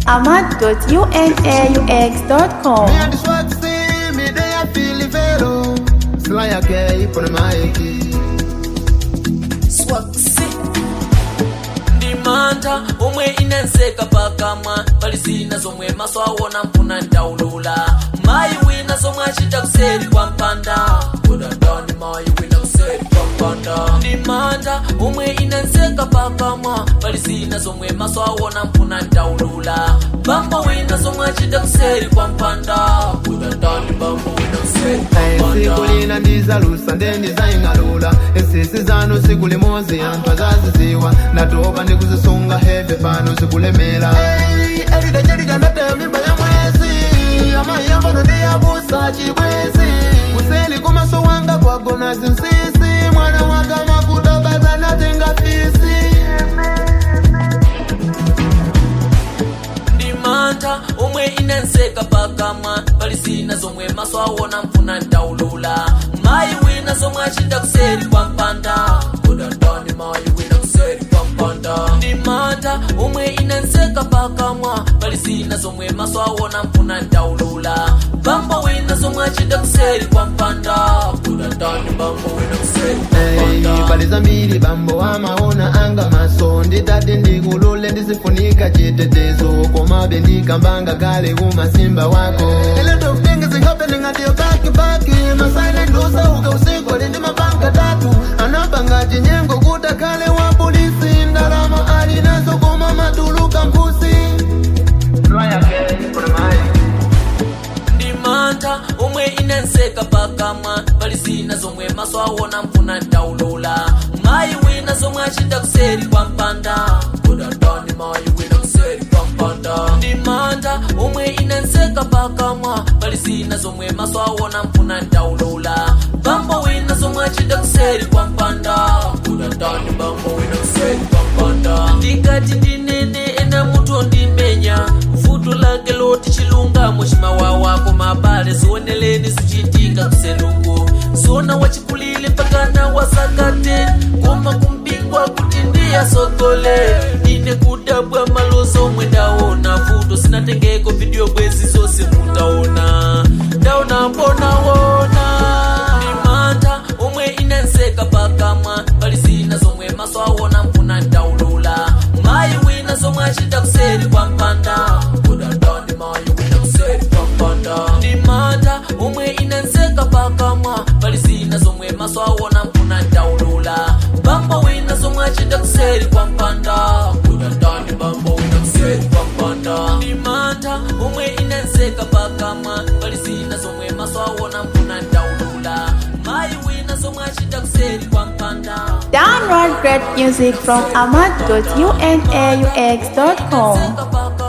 ahmad.unaux.com. Me and the swag see me they I feel it vero. Sly okay put the mic. swaksi ndimanta omwe inenseka pakamwa pali zina zomwe maso awona mpuna ndaulula mayi wina zomwe achita kuseri kwa mpanda kudandani mayi wina kuseri kwa mpanda ndimanta omwe inenseka pakamwa pali zina zomwe maso awona mpuna ndaulula bambo wina zomwe achita kuseri kwa mpanda kudandani bambo wina kuseri kwa mpanda sikulina ndizalusa ndendizaying'alula esisi zanu sikulimozi anthu azaziziwa ndatopa ndikuzisunga heve pano zikulemera elidajelikandataya mimba ya mwezi amayambano ndiyabusa chibwezi kuseli kumaso wanga kwagona zinsisi mwana wanga makuta bazanatenga fisi ndimanta omwe inenseka pakamwa pali zina zomwe maso awona mpuna ndaulula mayi wina zomwe achita kuseri kwa mpanda kudandani mayi wina kuseri kwa mpanda ndimanta omwe inenseka pakamwa pali zina zomwe maso awona mpuna ndaulula bambo wina zomwe achita kuseri kwa mpanda kudandani bambo wina kuseri kwa Hey, mpanda pali zambiri bambo wamaona anga maso nditati ndikulule ndisifunika chitetezo komabe ndikambanga kale kumasimba wako A lot of things is happening at your back back masilent usauka usiku ali ndi mapanga tatu anapanga chinyengo kuta kale wa polisi ndalama alinazo koma matuluka mpusi ndimanta omwe inenseka pakamwa pali zina zomwe maso awona mpuna ndaulula mayi wina zomwe achita kuseri kwa mpanda kudandani mayi wina kuseri kwa mpanda ndimanta omwe inenseka pakamwa pali zina zomwe maso awona mpuna ndaulula bambo wina zomwe achita kuseri kwa mpanda kudandani bambo wina kuseri kwa mpanda ndingati ndinene ena mutu ndimenya futu lake loti chilungamo chimawawako mabale zioneleni zichitika kuselungu zona wachikulile mpakana wasakate koma kumpingwa kuti ndiyasogole ine kudabwa malozo omwe ndaona futo sinatengeko video bwezi zonse mutaona ndaona mbonawona ndimanta omwe inenseka pakamwa pali zina zomwe maso awona mpuna ndaulula mayi wina zomwe achita kuseri kwa mpanda kudandani mayi wina kuseri kwa mpanda ndimanta omwe inenseka pakamwa pali zina zomwe maso awona mpuna ndaulula bambo wina zomwe achita kuseri kwa mpanda kudandani bambo wina kuseri kwa mpanda ndimanta omwe inenseka pakamwa pali zina zomwe maso awona mpuna ndaulula mayi wina zomwe achita kuseri kwa mpanda Download great music from ahmad.unaux.com. Seka paka